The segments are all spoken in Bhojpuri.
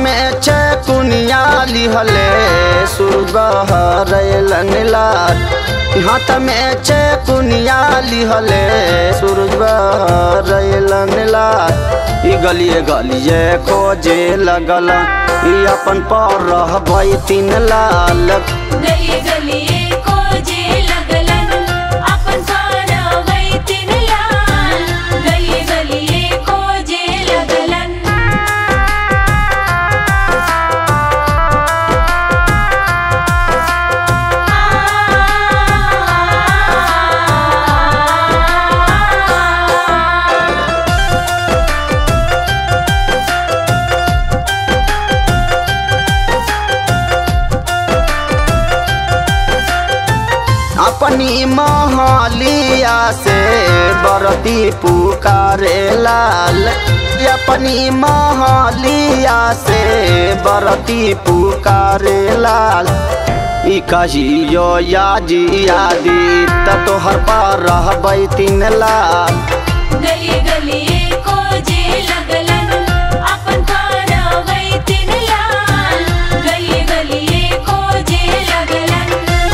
में चकुनिया लिहले सुरगहरैलन लाल हाथ में चकुनिया लिहले सुरगहरैलन लाल ई गलिए गलिए खोजे लगल ई अपन पर रहबै तीन लाल गली गलिए खोजे लगलन अपन पारवै तीन लाल गली गलिए खोजे लगलन अपनी महलिया से बरती पुकारे लाल अपनी महलिया से बरती पुकारे लाल ई कहियो याजी यादी त तोहर पर रहबै तीन लाल गली गलिए खोजे लगलन अपन पारवै तीन लाल गली गलिए खोजे लगलन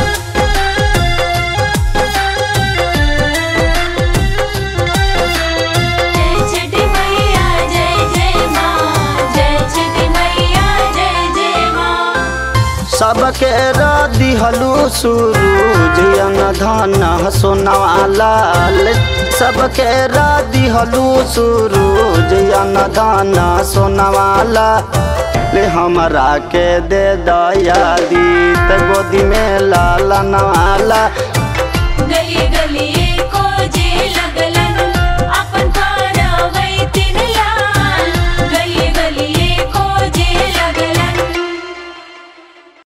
जय छठी मैया जय जय माँ जय छठी मैया जय जय माँ सबके दिहलू सूरज अन धन सोनवा लाल सबके दिहलू सूरज अन धन सोनवा लाल ले हमरा के दे दया दी त गोदी में लाल नवाला